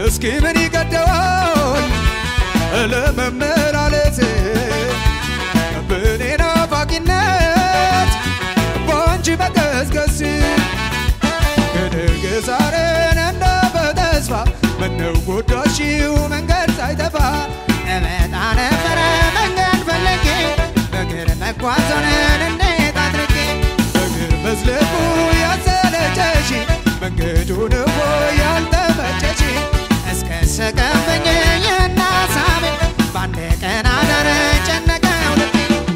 እስኪ ምን ይገደዋል ለመመላለስ በኔ ናፋቂነት በአንቺ መገስገስ ከነገ ዛሬን እንደ በተስፋ ምነው ጎዳሽው መንገድ ሳይጠፋ እመጣ ነበረ መንገድ ፈልጌ በእግር መጓዞንን እንዴት አድርጌ እግር መዝለቁ ያሰለቸሽ መንገዱን እኮ ያልተመቸሽ እስከ ሰቀፈኝ ይህን ሀሳቤ በአንድ ቀን አዳር ጨነቀው ልቤ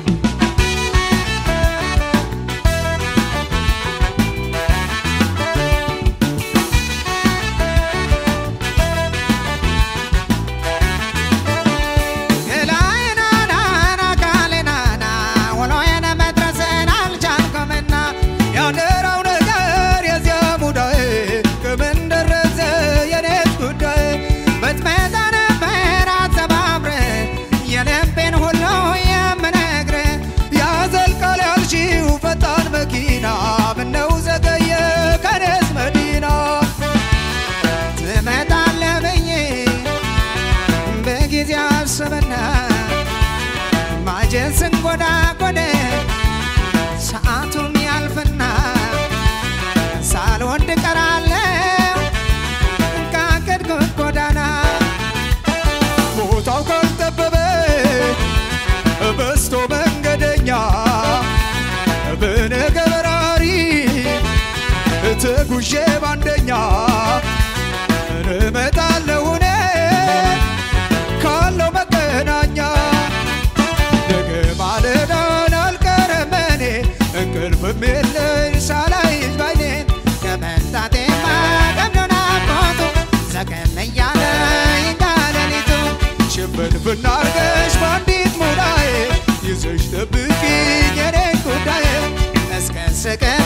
ገላዬናናና ካሌናና ውሎዬን መድረስን አልቻልኩምና ያደራው ነገር የዚያ ሙዳዬ ከምን ደረሰ የኔስ ጉዳይ ብትመጣ ነበር አተባብረ የልቤን ሁሉ የምነግር ያዘልቃል ያልሺው ፈጣን መኪና ምነው ዘገየ ከኔስ መዲና ትመጣለህ ብዬ በጊዜ አስብና ማጀስን ጎዳ ጎደ ሰዓቱም ያልፍና ሳልወድ ቀራለሁ ካቀድኩት ጎዳና ቦታው ካልጠበበ በስቶ መንገደኛ በነገ በራሪ ተጉዤ ባንደኛ እመጣለሁ እኔ ካለው መገናኛ ነገ ማለዳን አልቀረም እኔ እንቅልፍም የለኝ ሳላይሽ ባይኔን ከመምጣቴማ ቀምዶና ቆቱ ዘገም እያለ ይጋለሊቱ ሽፍንፍና አርገሽ በአንዲት ሙዳዬ ይዘሽ ጠብቂኝ የኔን ጉዳዬ እስከ ስቅ